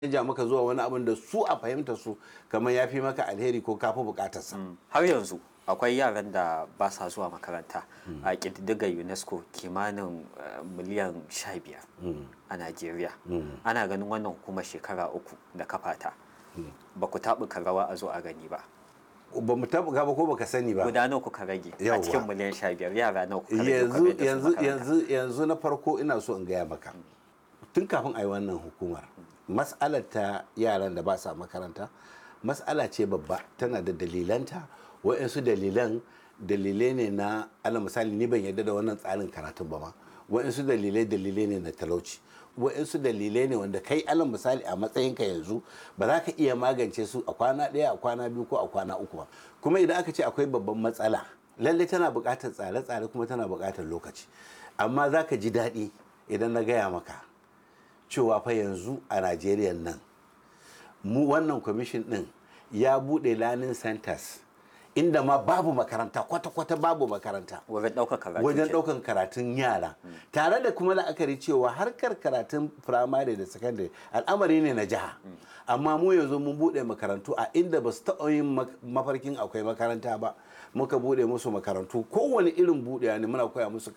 canja maka zuwa wani abin da su a fahimta su kamar ya fi maka alheri ko kafi bukatarsa har yanzu akwai yaran da ba sa zuwa makaranta a ƙididdigar unesco kimanin eh, miliyan 15 a najeriya ana ganin wannan hukumar shekara uku da kafata ba ku taɓuka rawa a zo a gani ba ba mu taɓa ba ko baka sani ba guda nawa kuka rage a Yawwa. cikin miliyan 15 yara nawa kuka rage kuka yanzu mai da su yanzu makaranta? yanzu yanzu na farko ina so in gaya maka tun kafin a yi wannan hukumar mas'alar ta yaran da ba sa makaranta mas'ala ce babba tana da dalilanta wa'insu dalilan dalilai ne na ala misali ni ban yarda da wannan tsarin karatun ba ma wa'insu dalilai dalilai ne na talauci wa'insu dalilai ne wanda kai alal misali a matsayinka yanzu ba za ka iya magance su a kwana ɗaya a kwana biyu ko a kwana uku ba kuma idan aka ce akwai babban matsala lallai tana buƙatar tsare-tsare kuma tana buƙatar lokaci amma za ka ji daɗi idan na gaya maka cewa fa yanzu a najeriya nan mu wannan kwamishin ɗin ya buɗe learning centers inda ma babu makaranta kwata-kwata babu makaranta wajen ɗaukar karatu wajen ke- ɗaukan karatun yara tare da kuma la'akari cewa harkar karatun firamare da sakandare al'amari ne na jiha amma mu yanzu mun buɗe makarantu a inda ba su taɓa yin mak- mafarkin akwai makaranta ba muka buɗe musu makarantu kowane irin buɗewa ne muna koya musu